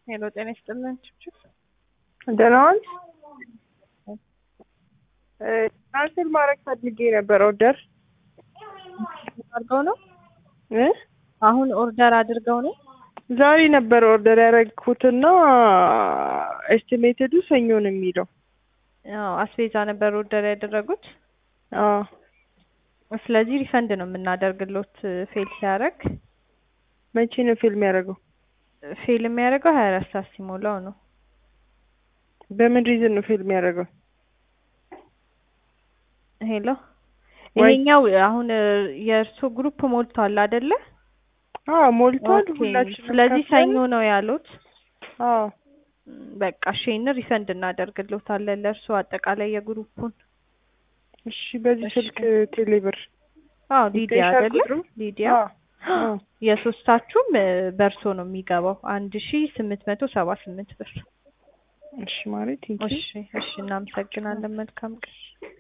ሄሎ ጤና ይስጥልን ችብችብ ደህና ዋልሽ? ካንስል ማድረግ ፈልጌ ነበር ኦርደር አድርገው ነው እ አሁን ኦርደር አድርገው ነው ዛሬ ነበር ኦርደር ያደረግኩትና ኤስቲሜትዱ ሰኞ ነው የሚለው። አዎ አስቤዛ ነበር ኦርደር ያደረጉት አዎ ስለዚህ ሪፈንድ ነው የምናደርግሎት ፌል ሲያደርግ መቼ ነው ፊልም ያደረገው? ፌል የሚያደርገው ሀያ አራት ሰዓት ሲሞላው ነው በምን ሪዝን ነው ፊልም ያደረገው? ሄሎ ወይ- ይሄኛው አሁን የእርሶ ግሩፕ ሞልቷል አይደለ አዎ ሞልቷል። ኦኬ። ሁላችንም ስለዚህ ከፍለን- ሰኞ ነው ያሉት አዎ ም፣ በቃ እሺን ሪፈንድ እናደርግሎታለን ለእርሶ አጠቃላይ የግሩፑን እሺ። በዚህ እሺ። ስልክ ቴሌብር አዎ ሊዲያ ይገኛል አይደለ ቁጥሩ? ሊዲያ አዎ አዎ። የሶስታችሁም እ፣ በእርሶ ነው የሚገባው አንድ ሺ ስምንት መቶ ሰባ ስምንት ብር እሺ ማለት እሺ እሺ እናመሰግናለን መልካም ቀን